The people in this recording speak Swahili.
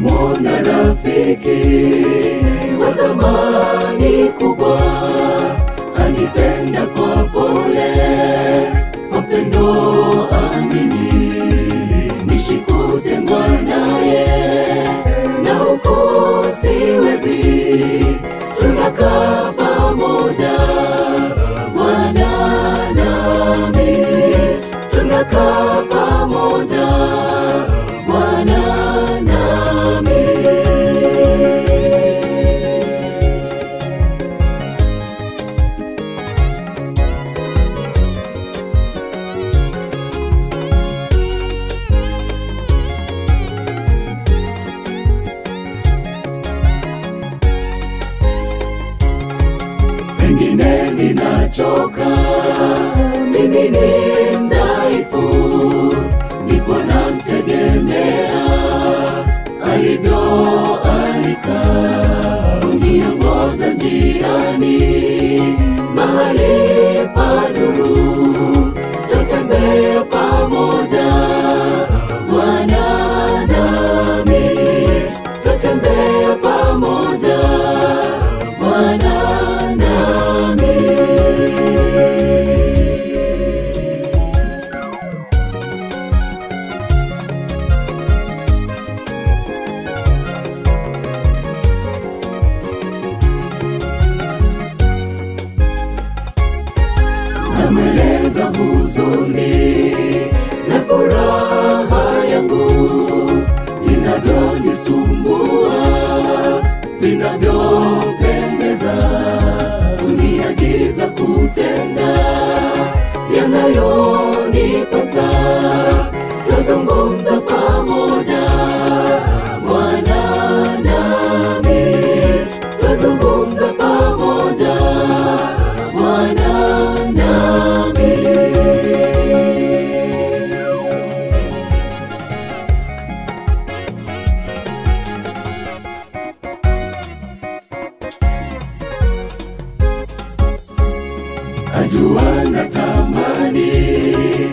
nimemwona rafiki wa thamani kubwa, anipenda kwa pole, kwa pendo amini, nishikutengwa naye na huku siwezi, tunakaa pamoja Bwana nami, tunakaa pamoja Bwana nami. pengine ninachoka, mimi ni mdhaifu, ndipo namtegemea alivyoalika kuniongoza njiani mahali pa nuru, tutembea pamoja Bwana nami, tutembea pamoja Bwana nami. namweleza huzuni na furaha yangu vinavyonisumbua vinavyopendeza kuniagiza kutenda yanayonipasa tuzungumza pamoja Bwana nami tuzungumza pamoja Bwana nami ajua natamani